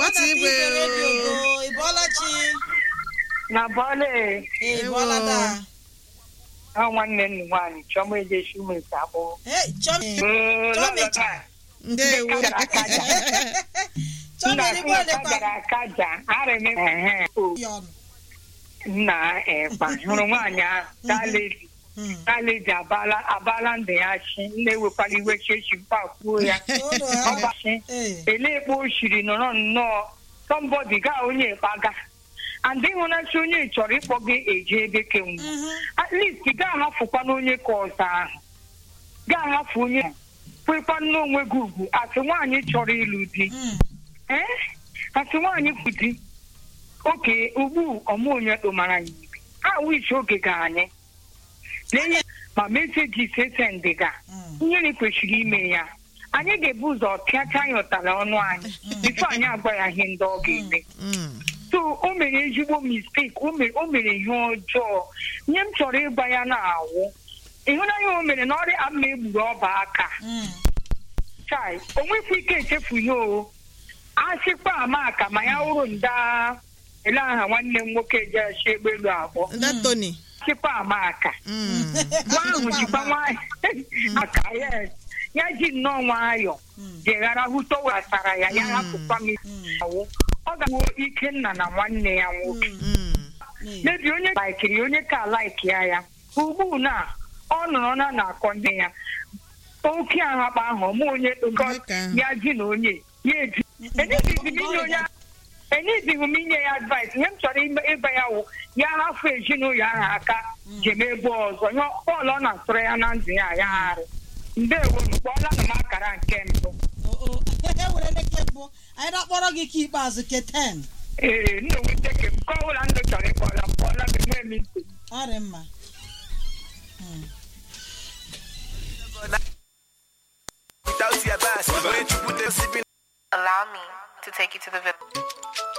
gbata igwe o. ị bọọla chi na bọọlụ ee ị bọọla daa a nwanne nnu nwaanyị chọma ejechi umeke abụọ Hey, Chọmi Chọmicha. ndewo Chọmi erigbo olekwa gara akaja arịm ehe ya ọnụ nna ekpa hụrụ nwaanyị ahụ daledi Hmm. daledi abala abala ndụ ya chi na-ewekwala iwe chechi mkpakwuo ya Odo ha. ọgbachi Ee. ele ekpe o shiri nọrọ nnọọ sọmbọdị gaa onye ekpaga and ịhụnachi onye chọrọ ịkpọ gị eje ebe kenwu Mhm. at least gaa ahafụkwa n'onye ka ọzọ ahụ gaa ahafụ onye ahụ. kwekwa n'onwe gị ugwu asị nwaanyị chọrọ ịlụ di Hmm. ee asị nwaanyị bụ di oke ugbu ọmụ onye kpomara ya ibe a wishi oge ga anyị lee ya ma meseji sesendị ga Hmm. ihe na kwesịrị ime ya anyị ga-ebu ụzọ pịacha ya ụtara ọnụ anyị bifo anyị agwa ya ihe ndị ọ ga-eme Mm. so o mere ezigbo mistake o mere o mere ihe ọjọọ ihe m chọrọ ịgba ya na-awụ ịhụnanya o mere na ọrịa ama egburu ọba aka Hmm. chai o nwekwa ike echefu ihe o asịkwa ama aka ma ya wụrụ nda ele aha nwanne m nwoke jechi egbelu abụọ nda tony asịkwa ama aka Mm. nwa ahụ jikwa nwanyị aka yes ya ji nnọọ nwayọ Hmm. jeghara hụta wetara ya ya hapụkwa m awụ ọ ga-awụ ikenna na nwanne ya nwoke Mm. Ee. mebi onye laikiri onye ka laiki ya ya ugbu na ọ nọrọ na na-akọ nne ya oke ahakpa ahụ ọmụ onye Nke ahụ. ya ji na onye ya eji enyezighị m inye onye enyezighị m inye ya advice ihe m chọrọ ime- ịgba ya wụ ya hafụ ezinụlọ ahụ aka jem ebe ọzọ nye bọọlụ ọ na-atụrụ ya na ndụ ya ya arụ ndewo kpọọla na m akara nke mbụ O- o. ewere nke mbụ anyị na-akpọrọ gị ka ikpeazụ ke 10 ee nna nwute ke m nke ọbụla ndụ chọrọ ịkpọla m kpọọla m enwe m ntị ọ dị mma Hmm. Without your bass, when you put the sipping Allow me to take you to the village.